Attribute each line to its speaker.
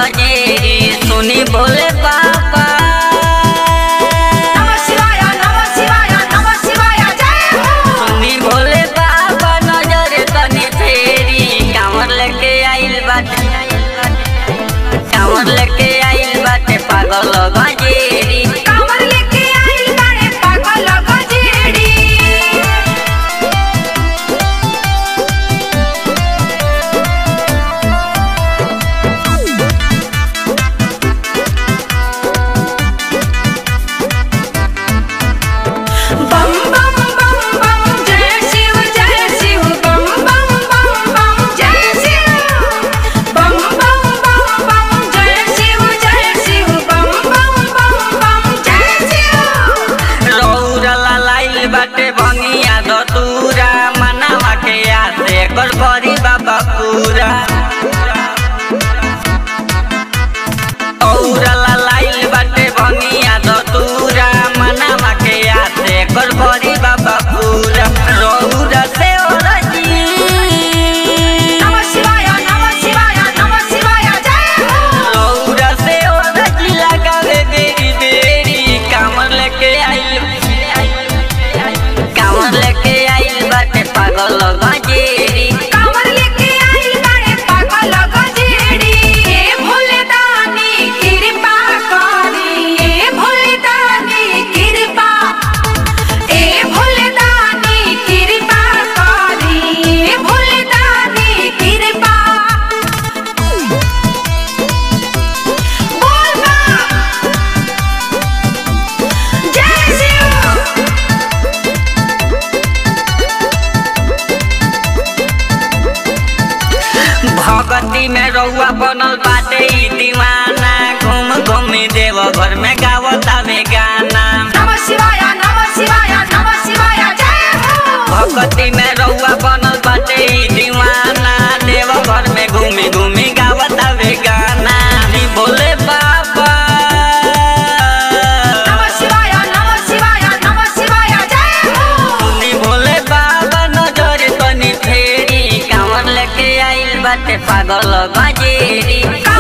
Speaker 1: गजेरी सुनी बोले बाबा
Speaker 2: नमः शिवाय नमः शिवाय नमः शिवाय जय हो
Speaker 1: सुनी भोले बाबा नजर तनी फेरी कांवर लेके आइल बाटे कांवर लेके आइल बाटे पागल गजेरी
Speaker 2: कांवर लेके आइल बाड़े पागल गजेड़ी बम बम बम बम जय शिव जय शिव बम बम बम बम जय शिव बम बम बम बम जय शिव जय शिव बम बम बम बम जय शिव
Speaker 1: रौरला लाइल बाटे भंगिया दतूरा मनावा के आसे कर बड़ी बाबा पूरा औरला लाइल बाटे भंगिया दतूरा मनावा के आसे कर बड़ी बाबा पूरा रौरा से औरजी
Speaker 2: नमः शिवाय नमः शिवाय नमः शिवाय जय हो
Speaker 1: रौरा से औरजी लगावे बेरी बेरी कामर लेके आइल कामर लेके आइल बाटे पागल गजेरी
Speaker 2: कांवर लेके आइल बाड़े पागल गजेड़ी ए भोले दानी कृपा करी ए भोले दानी कृपा ए भोले दानी कृपा करी ए भोले दानी कृपा बोल बा जय शिव
Speaker 1: भगती में रउआ बनल बाटे ई दीवाना घूम घूम देव घर में गावतावे गाना
Speaker 2: नमः शिवाय नमः शिवाय नमः शिवाय जय हो
Speaker 1: भगती में रउआ बनल बाटे ई दीवाना देव घर में घूमी घूमी गावतावे गाना नी बोले बाबा
Speaker 2: नमः शिवाय नमः शिवाय नमः शिवाय जय हो
Speaker 1: नी भोले बाबा नजर तनी फेरी कांवर लेके आइल बाटे पागल गजेरी